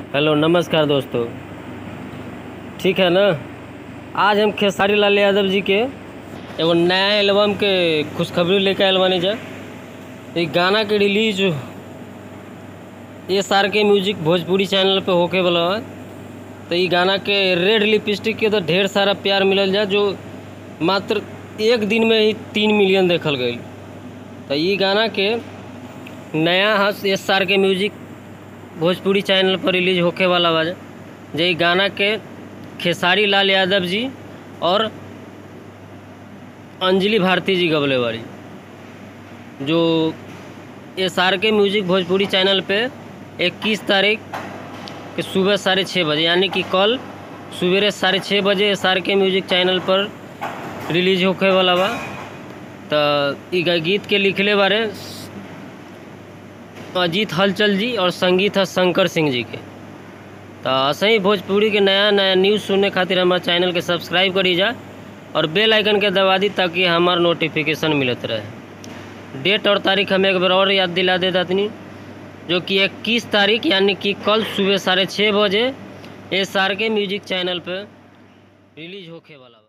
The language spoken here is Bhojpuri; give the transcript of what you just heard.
हेलो नमस्कार दोस्तों ठीक है ना आज हम खेसारी लाल यादव जी के एगो नया एल्बम के खुशखबरी लेके आयल बानी जा ई गाना के release S R K music Bhojpuri channel पे होके वाला है तो ई गाना के रेड लिपस्टिक के तो ढेर सारा प्यार मिलल जा जो मात्र एक दिन में ही तीन मिलियन देखल गई तो ई गाना के नया हस S R K music Bhojpuri channel पर रिलीज होके वाला बा जे ई गाना के खेसारी लाल यादव जी और अंजलि भारती जी गबले वाली जो S R K music Bhojpuri channel पे 21 तारीख के सुबह साढ़े छः बजे यानी कि कल सवेरे साढ़े छः बजे S R K music channel पर रिलीज होके वाला बा तो ई गा- गीत के लिखले बारे अजीत हलचल जी और संगीत है शंकर सिंह जी के तो ऐसे ही भोजपुरी के नया नया न्यूज़ सुनने खातिर हमारे चैनल के सब्सक्राइब करी जा और बेल आइकन के दबा दी ताकि हमार नोटिफिकेशन मिलत रहे डेट और तारीख हमें एक बार और याद दिला दे दातनी जो कि इक्कीस तारीख यानी कि कल सुबह साढ़े छः बजे S R K music channel पर रिलीज होके वाला बा